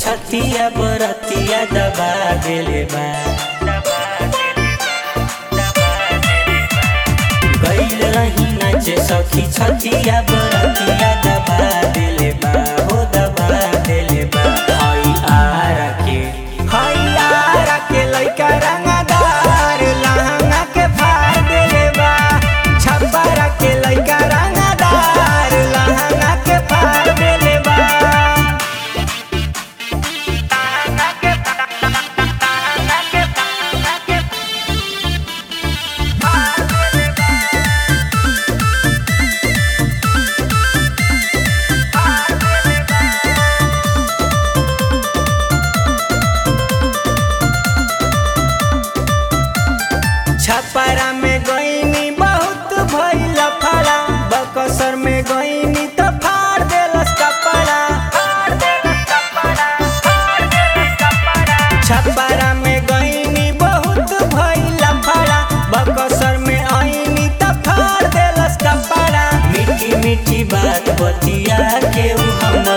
छतिया बरतिया दबा देले बा गईल रही नाचे सखी छतिया बरतिया दबा देले बा हो दबा देले बा हई आरा के हई आरा के लइका रंगदार लहंगा के फाड़ देले बा छपरा के लइका रंगदार लहंगा के फाड़ देले बा लहंगा के लहंगा के लहंगा के फाड़ देले बा फाड़ देले बा छपरा में गईनी बहुत भइल फड़ा बकसर में गईनी तो फाड़ देलस कपड़ा छपरा में गईनी बहुत भइल फड़ा बकसर में आईनी तो फाड़ देलस कपड़ा मीठी मीठी बात बतिया के उ हम